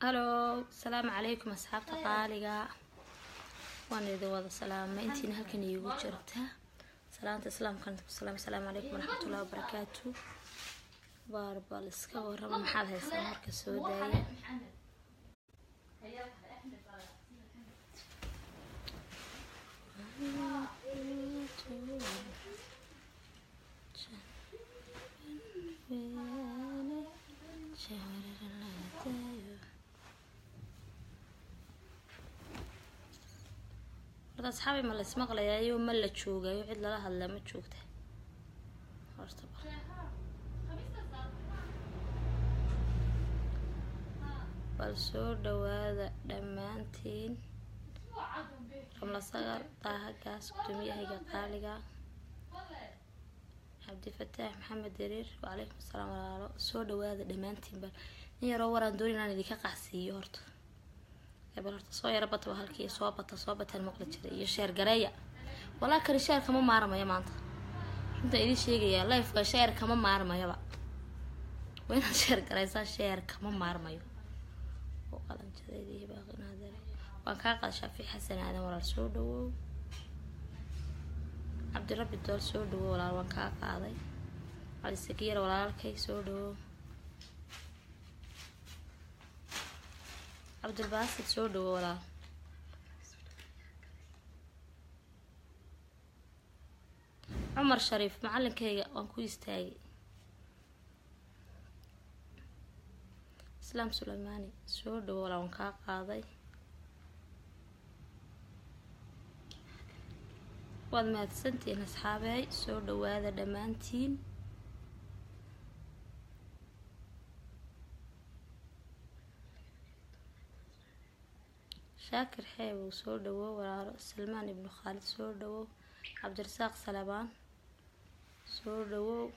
halo asalaamu calaykum asxaabta qaaliga waan idin wada salaamay intiina halkan iigu jirta salaanta islaamkan ku salaam asalaamu calaykum waraxmatullahi wabarakaatu baarbal iska warrama maxaad haysaa marka soo daaya horta asxaabi ma la ismaqlayayo ma la joogayo cid lala hadlaa ma joogta horta bal bal soo dhawaada dhammaantiin ramla sagar daahagaas gudoomiyahayga qaaliga cabdifataax maxamed dariir wacalaykum asalaam walaalo soo dhawaada dhammaantiin bal in yaroo waraan dooni inaan idinka qacsiiyo horta bal horta soo yaro bata waa halkii soo bata soo bataan maqli jiray iyo sheer gareeya walaa kani sheer kama maarmayo maanta runta idin sheegayaa lifeka sheer kama maarmayaba waa inaad sheer garaysaa sheer kama maarmayo oo qalanjadeedii baaqinaadare waan kaa qada shaafic xasan aadan walaal soo dhawow cabdirabbi dool soo dhawow walaal waan kaa qaaday cali sakiyar walaalkay soo dhawow cabdilbaasid soo dhawo walaal cumar shariif macalinkayga waan ku istaagay islaam suleymaani soo dhawo walaal waan kaa qaaday waad mahadsantihiin asxaabeey soo dhawaada dhammaantiin shaakir xeebow soo dhawow walaalo salmaan ibnu khaalid soo dhawow cabdirasaaq salabaan soo dhawow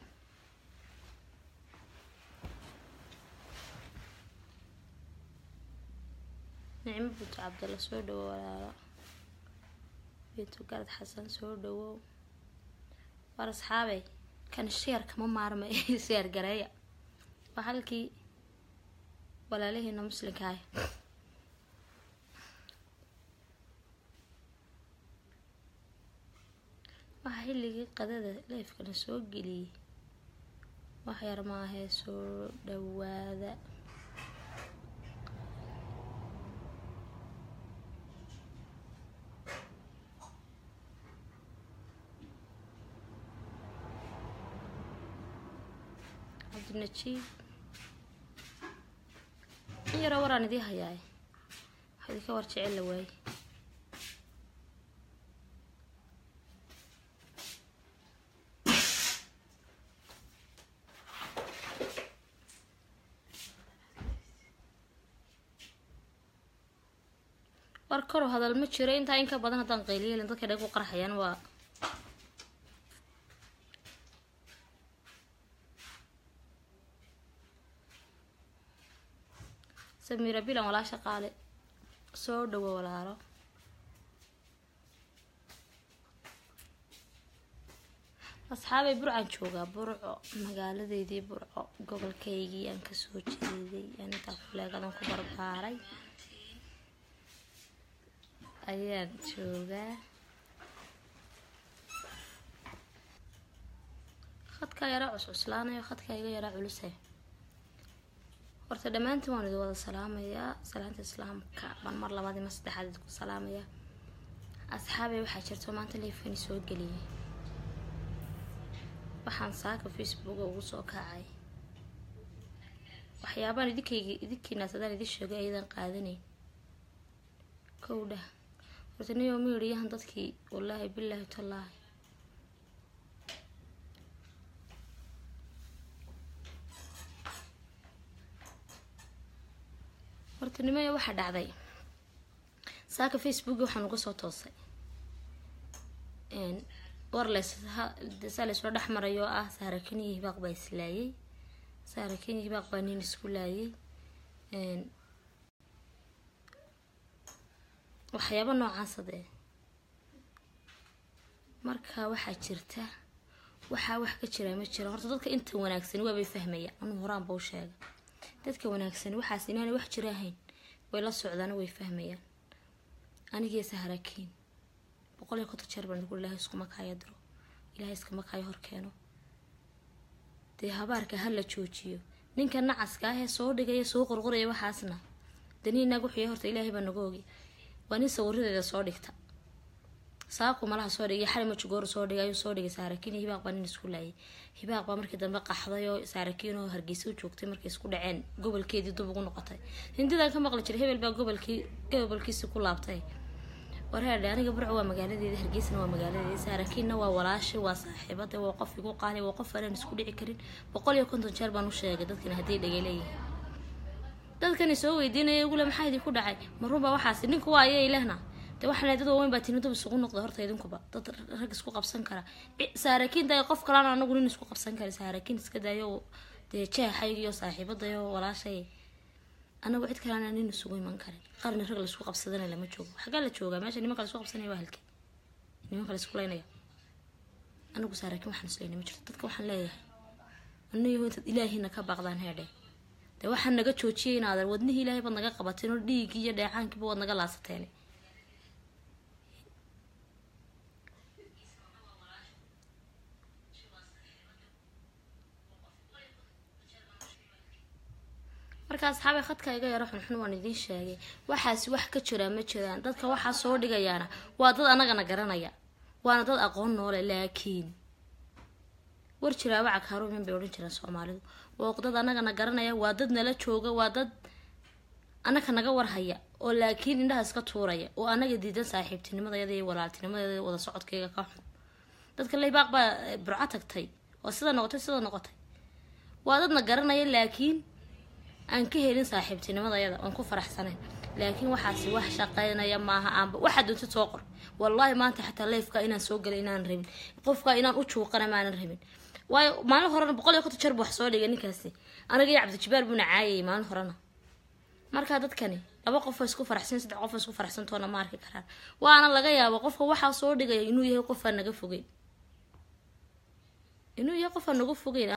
nicmo bunto cabdalla soo dhawow walaalo bintu garad xasan soo dhawow war asxaabey kan sheer kama maarmay sheer gareeya waa halkii walaalihiina muslimka ah waxaa xilligii qadada leefkana soo geliyey wax yar maahee soo dhawaada cabdinajiib in yaroo waraan idii hayaay wax idinka war jecel la waaye war karo hadal ma jiro intaa in ka badan haddaan qayliyeelin dadka dhag u qarxayaan waa samiira bilan walaasha qaale soo dhawo walaalo asxaabay burcaan joogaa burco magaaladeydii burco gobolkaygii aan kasoo jeeday aan intaa kuleegadan ku barbaaray ayaan joogaa khadkaa yaraa cuscuslaanayo khadkaa iga yaraa culusay horta dhammaantiin waan idin wada salaamayaa salaanta islaamka baan mar labaad ima saddexaad idinku salaamayaa asxaabay waxaa jirto maanta leefkani soo geliyay waxaan saaka facebooka ugu soo kacay waxyaabaan idinkayga idinkiinaas hadaan idin sheegay ayadan qaadanayn kowdha horta niyo miiriyahan dadkii wallaahi bilaahi tallaahi horta nimayo waxaa dhacday saaka facebook waxaan uga soo toosay warles saa laysoo dhex maray oo ah saara kenya hibaaq baa islaayay saara kenya hibaaq baa nin isku laayay waxyaaba noocaasa dee marka waxaa jirta waxaa wax ka jira ma jira horta dadka inta wanaagsani waabay fahmaya anuu horaan bau sheega dadka wanaagsani waxaas inaanay wax jira ahayn way la socdaan way fahmayaan anigii saharakiin boqol iyo konton jeer baan igu ilaahay iskuma kaayo diro ilaahay iskama kaayo horkeeno dee habaarka ha la joojiyo ninka nacaska ah ee soo dhigaya soo qorqoraya waxaasna danii inaag wuxuu horta ilaahay baa naga ogi waa nin sawiradeeda soo dhigta saaku malaha soo dhigay xali majugoor soo dhigay ayuu soo dhigay saarakiin iyo hibaaq baa nin isku laayay hibaaq baa markii dambe qaxday oo saarakiin oo hargeysa u joogtay markay isku dhaceen gobolkeedii dub ugu noqotay hindidan ka maqli jiray hebel baa gobolkii gobolkiisi ku laabtay wareerdhe aniga burco waa magaaladeeda hargeysana waa magaaladeeda saarakiinna waa walaashay waa saaxiibada waa qof igu qaali waa qof aanan isku dhici karin boqol iyo konton jeer baan u sheegay dadkina hadday dhagaleeyihin dadkani soo weydiinaya igule maxaa idinku dhacay marunbaa waxaasi ninku waa ayay lehna de waxaana dad waaweyn baa tinidub isugu noqda horta idinkuba dad rag isku qabsan kara saarakiin da qof kalana anagu nin isku qabsan kara saarakiin iska dayo dee jeexayg iyo saaxiibadayo walaashay anagu cid kalena nin isugu iman karin qarni rag laisku qabsadana lama joogo xaggaa la joogaa meesha nimanka laisku qabsanaya waa halkee nimanka laisku leynaya anagu saarakiin waxaan isleynay ma jirto dadka waxaan leeyahay anayo intaad ilaahiina ka baaqdaan heedhe dee waxaan naga joojiyay inaadan wadnihii ilaahay baad naga qabateen oo dhiiggii iyo dheecaankiiba waad naga laasateen markaa asxaabay khadka iga yaro xunxun waan idiin sheegay waxaasi wax ka jiraa ma jiraan dadka waxaa soo dhigayaana waa dad anagana garanaya waana dad aqoon noole laakiin war jiraa wacag haruumin bay odhan jiraan soomaalidu waa dad anagana garanaya waa dad nala jooga waa dad anaka naga warhaya oo laakiin indhaha iska tuuraya oo anaga diidan saaxiibtinimadayada iyo walaaltinimadayada wada socodkayga ka xun dadka laybaaq baa burco tagtay oo sida noqotay sida noqotay waa dadna garanaya laakiin aan ka helin saaxiibtinimadayada oon ku faraxsanayn laakiin waxaasi wax shaqeynaya maaha aanba waxaa doontid soo qor wallaahi maanta xataa leefka inaan soo galay inaan rabin qofka inaan u juuqana maanan rabin waayo maalin horena boqol iyo konton jeer bu wax soo dhigay ninkaasi anaga iyo cabdijabaar buuna caayayay maalin horena markaa dadkani laba qof oo isku faraxsan saddex qof oo isku faraxsantoona ma arki karaan waana laga yaaba qofka waxaa soo dhigaya inuu yahay qofaa naga fogeyn inuu yahay qofaa naga fogeyn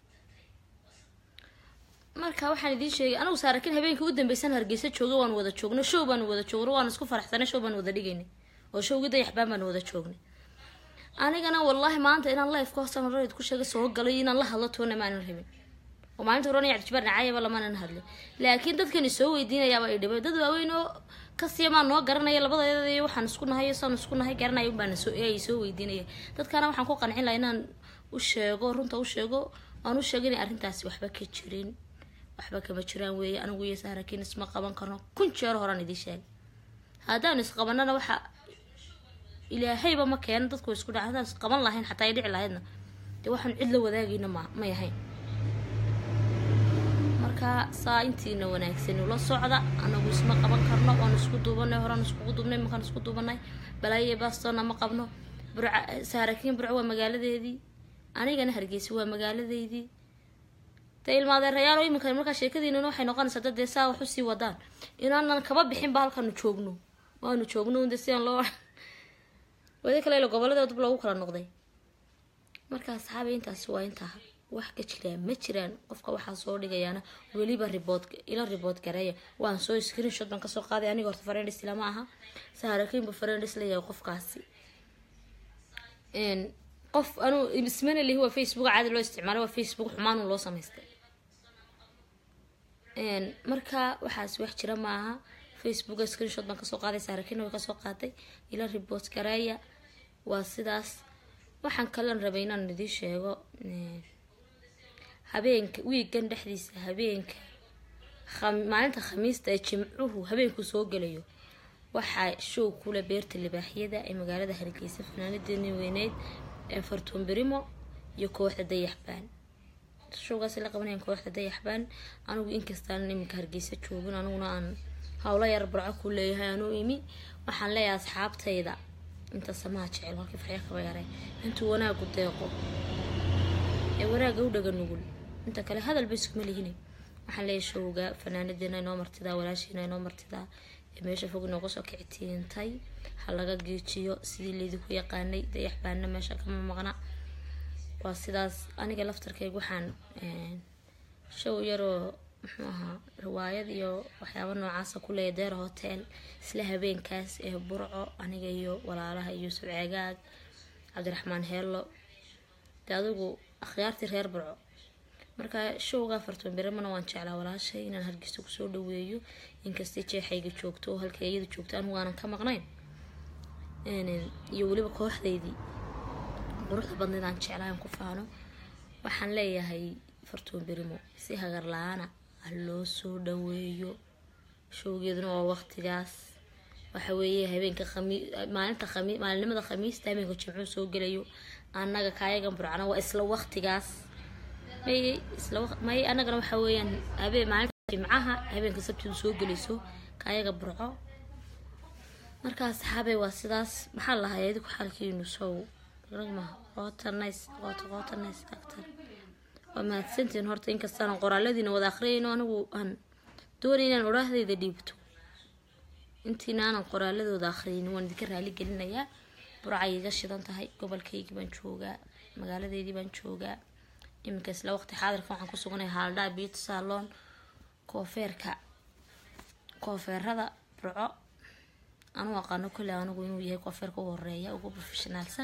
marka waxaan idiin sheegay anagu saarakin habeenkii u dambeysan hargeysa jooga waan wada joogno show baan wada joogno waan isku faraxsanay show baan wada dhigaynay oo showgii dayaxbaan baan wada joognay anigana wallaahi maanta inaan life ka hoosan horeed ku sheega soo galay inaan la hadlo toona maanan rabin oo maalinta horena cabdijabaar nacaayaba lamaanan hadlay laakiin dadkani soo weydiinayaaba ay dhibay dad waaweyn oo kasiyamaa noo garanaya labadeeda iyo waxaan isku nahay iyo saan isku nahay garanaya unbaana soo ay soo weydiinaya dadkana waxaan ku qancin lahaa inaan u sheego runta u sheego aan u sheego inay arrintaasi waxba ka jirin waxba kama jiraan weeye anigu iyo saarakiin isma qaban karno kun jeer horaan idiin sheegay haddaan isqabanana waxa ilaahayba ma keeno dadku isku dhaca haddaan isqaban lahayn xataa ay dhici lahaydna dee waxaan cid la wadaagayna ma may ahayn marka saa intiina wanaagsan ula socda anagu isma qaban karno waan isku duubanay horaan iskugu duubnay markaan isku duubanay balaayo bastona ma qabno burca saarakiin burco waa magaaladeedii anigana hargeysa waa magaaladeydii dee ilmaadeerayaalo iminka markaa sheekadiinana waxay noqonaysaa dad dee saa wax usii wadaan inaanan kaba bixinba halkaanu joogno waanu joogno de sidaan loo wada kale ila gobolada dib loogu kala noqday marka asxaabay intaasi waa intaa wax ka jiraan ma jiraan qofka waxaa soo dhigayaana weliba ribood ila ribood gareeya waan soo screenshot baan kasoo qaaday aniga horta farendis lama aha saarakiinba farendis leeyahay qofkaasi qof anuu ismana lihi waa facebook caadi loo isticmaalay waa facebook xumaanu loo samaystay marka waxaas wax jira maaha facebooka screenshot baan kasoo qaaday saarakiina way kasoo qaaday ila report gareeya waa sidaas waxaan kalan rabay inaan idiin sheego habeenka wiigan dhexdiisa habeenka maalinta khamiista ee jimcuhu habeenku soo gelayo waxaa show kule beerta libaaxyada ee magaalada hargeysa fanaanadeeni weyneyd ee fartuun berimo iyo kooxda dayaxbaan showgaas la qabanayaan kooxda dayaxbaan anigu inkastaan iminka hargeysa joogin aniguna aan howlo yar barco ku leeyahay anuu imi waxaan leeyahay asxaabtayda inta samaha jecel halkii farya kaba yaray intuu wanaagu deeqo ee wanaaga u dhaga nugul inta kale hadalba iskuma lihine waxaan leeyahay showga fanaanadeena inoo martidaa walaashiina inoo martidaa ee meesha fog inooga soo kicitiintay ha laga geejiyo sidii laydinku yaqaanay dayaxbaanna meesha kama maqna waa sidaas aniga laftarkayga waxaan show yaroo muxuu ahaa riwaayad iyo waxyaaba noocaasa ku leeya deer hotel isla habeenkaas ee burco aniga iyo walaalaha yuusuf ceegaag cabdiraxmaan heello dee adigu akhyaartii reer burco marka showga afartan biramana waan jeclaa walaashay inaan hargeysa kusoo dhaweeyo inkastay jeexayga joogto oo halka iyada joogto anigu aanan ka maqnayn iyo weliba kooxdeydii quruxda badneed aan jeclaa aan ku faano waxaan leeyahay fartuun berimo si hagar la-aana ha loo soo dhaweeyo showgeeduna waa waqtigaas waxa weeye habeenka khami maalinta khami maalinimada khamiista habeenka jimcuu soo gelayo annaga kaayagan burcana waa isla waqtigaas may isla may annagana waxa weeyaan habeen maalinta jimcaha habeenka sabtidu soo gelayso kaayaga burco markaa saxaabey waa sidaas maxaa lahay adiku xaalkiinu sow ragmaha qoota nice qoota qoota nice actor waa mahadsantiin horta inkastaan qoraaladiina wada akhriyayno anigu aan doonay inaan odhaahdayda dhiibto intiina aanan qoraaladooda akhriyin waan idinka raali gelinayaa burcay iga shidan tahay gobolkaygii baan joogaa magaaladeydii baan joogaa iminka isla waqti xaadirka waxaan ku suganay haaldhaa beauty salon koofeerka koofeerada burco anu aqaano kolley anigu inuu yahay koofeerka u horeeya ugu professionaalsan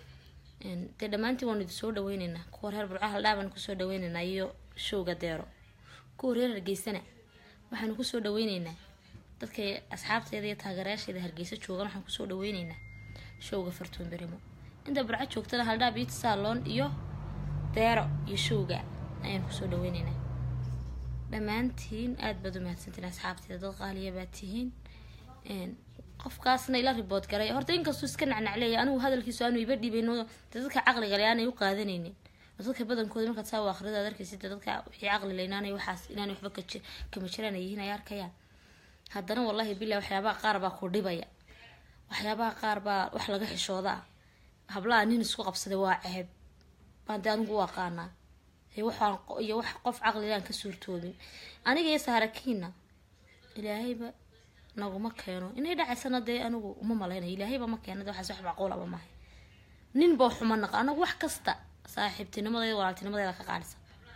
dee dhammaantiin waanu idin soo dhaweyneynaa kuwa reer burco haldhaa baanu kusoo dhaweyneynaa iyo showga deero kuwa reer hargeysana waxaanu kusoo dhaweyneynaa dadka asxaabteeda iyo taageerayaasheeda hargeysa joogan waxaan kusoo dhaweyneynaa showga fartuun berimo inta burco joogtana haldhaa beauty salon iyo deero iyo showga ayaan kusoo dhaweyneynaa dhammaantiin aada baad u mahadsantiin asxaabteeda dad qaaliya baad tihiin qofkaasna ila ribood garay horta inkastuu iska nacnacleeya anigu hadalkiisu aanu iba dhibayno dee dadka caqliga le aanay u qaadanaynin dadka badankooda markaad saa u akrida ad arkaysid dee dadka wixii caqli le inaanay waxaas inaanay waxba ka kama jiraan ay yihiin ay arkayaan haddana wallahi billah waxyaabaha qaar baa ku dhibaya waxyaabaha qaar baa wax laga xishoodaa hablaha nin isku qabsaday waa ceeb baan dee anigu u aqaanaa waxaan iyo wax qof caqligaan ka suurtoobin aniga iyo saharakiina ilaahayba naguma keeno inay dhacaysana dee anigu uma malaynayo ilaahayba ma keena de waxaas wax macquulaba mahay nin baa xuma naqa anagu wax kasta saaxiibtinimadeeda walaaltinimadeeda ka qaadhisa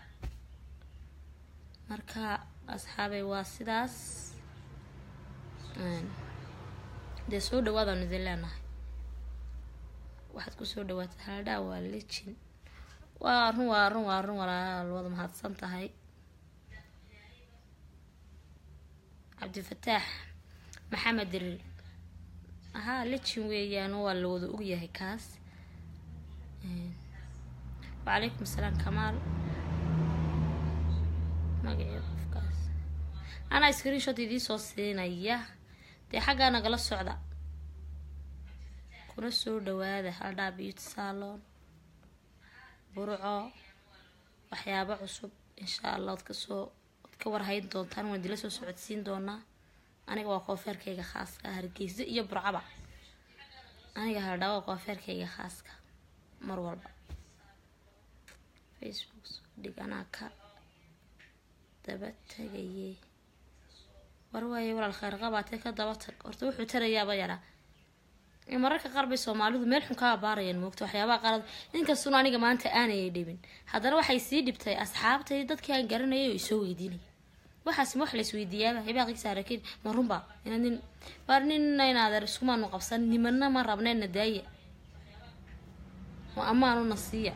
marka asxaabay waa sidaas dee soo dhawaadaan idin leenahay waxaad kusoo dhawaatay haldhaa waa lijin waa run waa run waa run walaal wada mahadsan tahay cabdifataax maxamed dirir ahaa lijin weeyaan waa la wada ogyahay kaas wacalaykum asalaam kamaal magacii qofkaas anaa screenshot idiin soo siinaya dee xaggaa nagala socda kuna soo dhawaada haldhaa beauty salon burco waxyaabo cusub insha allah od kasoo od ka warhayn doontaan waan idila soo socodsiin doonaa aniga waa koofeerkayga khaaska hargeysa iyo burcaba aniga haldhaa waa koofeerkayga khaaska mar walba facebook soo dhig anaa ka daba tagaye war waaye walaal kheyr qabaatee ka daba tag horta wuxuu tarayaaba yaraa mararka qaar bay soomaalidu meel xun ka abaarayaan moogta waxyaabaha qaarad inkastuna aniga maanta aanayay dhibin haddana waxay sii dhibtay asxaabtay dadkii aan garanayay oo isoo weydiinaya waxaas ma wax la isweydiiyaaba hibaaqii saarakiin ma runba ina nin baar nina inaadeer iskumaanu qabsan nimana ma rabnayna daaya oo ammaanuna siiya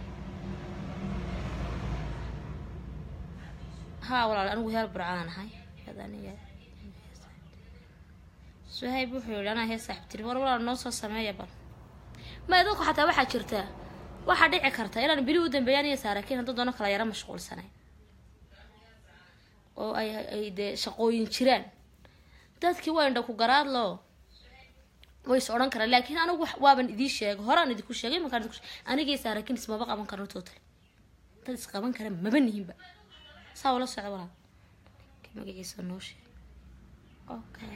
haa walaal anigu heel burcaan ahay aniga suhayb wuxuu yihi anaa hee saaxiibtiri war walaal noo soo sameeya bal maya dadku xataa waxaa jirtaa waxaa dhici karta inaan bili u dambeeyaan iyo saarakiin hadduu doono kala yaro mashquulsanay oo ay ay dee shaqooyin jiraan dadkii waa indha ku garaadlo way is odhan karaan laakiin anigu waaban idiin sheegay horaan idinku sheegay imankaan idinku sheegay anigii saarakiin ismaba qaban karno total dad isqaban kara maba nihinba saa ula socda walaal magaciisa noo sheeg okay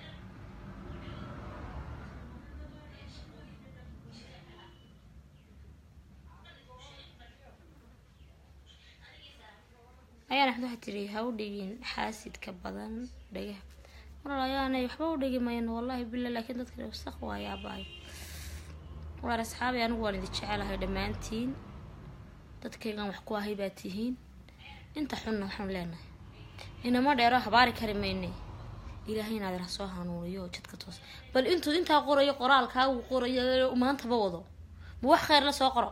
ayaan axmed waxaa tiri ha u dhigin xaasidka badan dhagaha walaal ayaanay waxba u dhigi mayno wallahi bila laakiin dadka wasaq waayo abaayo walaal asxaabay anigu waan idin jecelahay dhammaantiin dadkaygan wax ku ahay baa tihiin inta xunna waxaan leenahay inama dheero habaari kari mayne ilaahay inaad ra soo hanuuniyo jidka toos bal intuu intaa qorayo qoraalkaa uu qorayo maantaba wado ma wax kheyr la soo qoro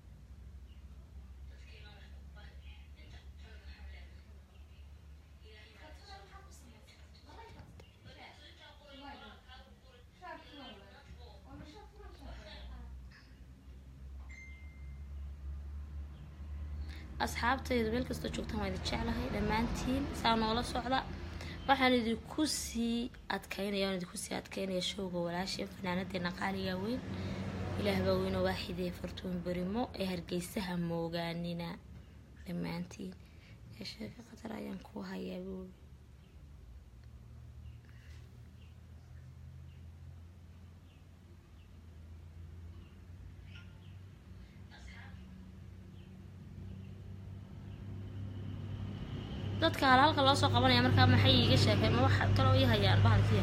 asxaabtayda meel kastoo joogtaan waa idin jeclahay dhammaantiin saa noola socda waxaan idinku sii adkaynaya waan idinku sii adkaynaya showga walaasheen fanaanadeena qaaliga weyn ilaah baa weynoo waaxidee fartuun berimo ee hargeysaha moogaanina dhammaantiin ee sheeko khatar ayaan ku hayaa buuli dadka hal halka loo soo qabanaya markaa maxay iiga sheekay ma wax kaloo ii hayaan bahalkiya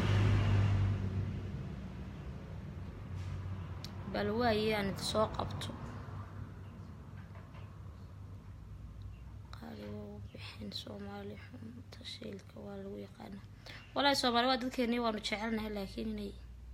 bal waaye aan idi soo qabto qaaliga u bixin soomaali xun tashiilka waa lagu yaqaana walaahi soomaali waa dadkeeni waanu jecelnahay laakiin inay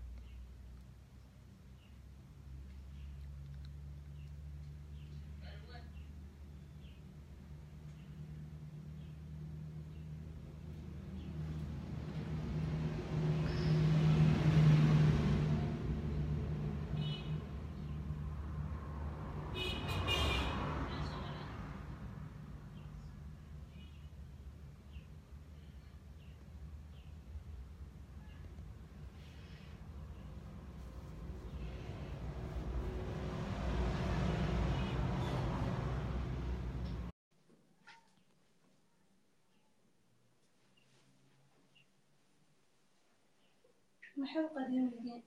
maxay u qadiimiyeen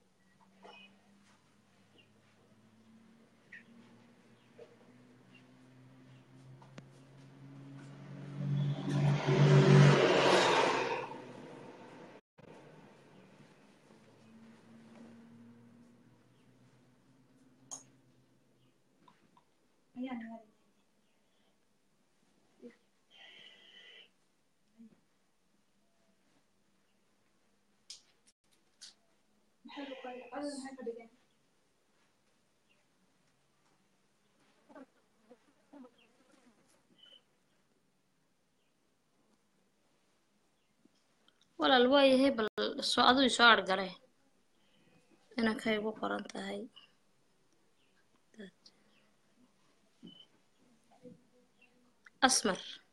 ayaan yaray maxay u qadiimiyeen codad maxay ka dhigeen walaal waayahay bal soo aduu soo argale inankay ugu qoran tahay asmar